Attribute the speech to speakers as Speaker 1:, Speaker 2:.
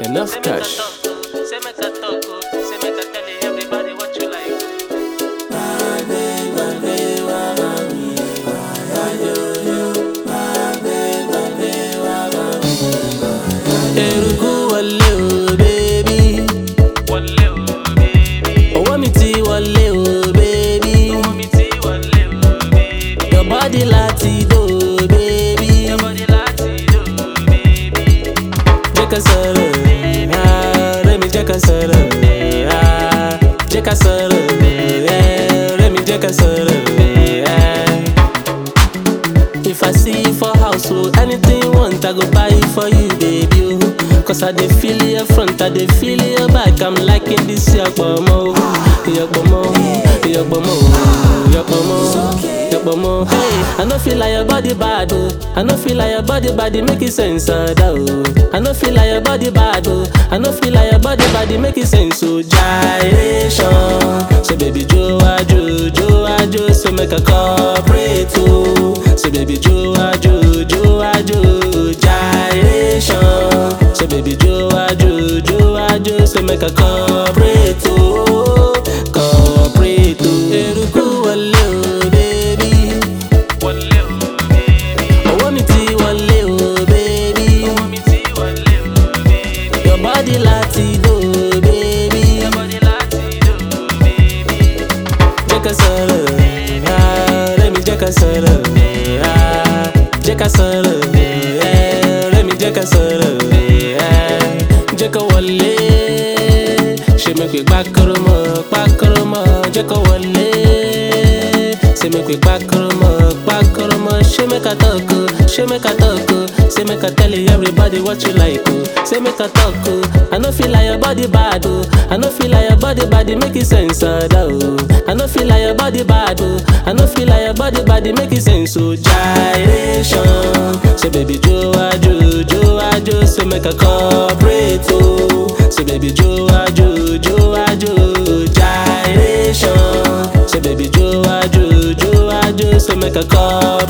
Speaker 1: Enough
Speaker 2: Say make a
Speaker 1: cash.
Speaker 2: talk, oh. Say make a talk, oh. Say make a tell everybody what you like.
Speaker 1: Eruku wọlé o, baby.
Speaker 2: Wọlé o, baby.
Speaker 1: Owó mi ti wọlé o, baby.
Speaker 2: Owó mi ti wọlé o, baby.
Speaker 1: Your body láti dò, baby.
Speaker 2: Your body láti lò, baby.
Speaker 1: Jẹ́ ká sọ̀rọ̀, ah, Rẹ́mi jẹ́ ká sọ̀rọ̀, ah, jẹ́ ká sọ̀rọ̀, eh, Rẹ́mi jẹ́ ká sọ̀rọ̀, eh. If I see you for house, oh, anything you want, I go buy it for you, baby. Oh. Cause I dey feel your front, I dey feel your back. I'm liking this your bomo, your bomo, your bomo, your bomo, your bomo. Hey, I no feel like your body bad, oh. I no feel like your body bad, it make it sense, uh, da, oh. I no feel like your body bad, oh. I no feel like your body bad, it make it sense, so gyration. So baby, Joe, Joe, Joe, Joe, so make a cooperate, oh. So baby, Joe, Joe, Joe, Joe, gyration. So baby, Joe, Joe, Joe, Joe, so make a cooperate, oh. Cooperate, oh. Eruku wọlé o, baby.
Speaker 2: Wọlé o, baby.
Speaker 1: Owó mi ti wọlé o, baby.
Speaker 2: Owó mi ti wọlé o, baby.
Speaker 1: Your body láti dò, baby.
Speaker 2: Your body láti lò, baby.
Speaker 1: Jẹ́ ká sọ̀rọ̀, ah, Rẹ́mi jẹ́ ká sọ̀rọ̀, ah, jẹ́ ká sọ̀rọ̀, eh, Rẹ́mi jẹ́ ká sọ̀rọ̀, eh, jẹ́ ká wọlé. Ṣé mi pè pákóró mọ́, pákóró mọ́, jẹ́ ká wọlé. Ṣé mi pè pákóró mọ́, pákóró mọ́, ṣé mi ká tọ́kọ, ṣé mi ká tọ́kọ, ṣé mi ká tell everybody what you like o. Ṣé mi ká tọ́kọ, I no feel like your body bad o, I no feel like your body bad, it make it sense ọ̀dà o. I no feel like your body bad o, I no feel like your body bad, it make it sense o. Gyration, so baby jo ajo, jo ajo, so make a cooperate o. So baby jo ajo, jo ajo, gyration. So baby jo ajo, jo ajo, so make a cooperate.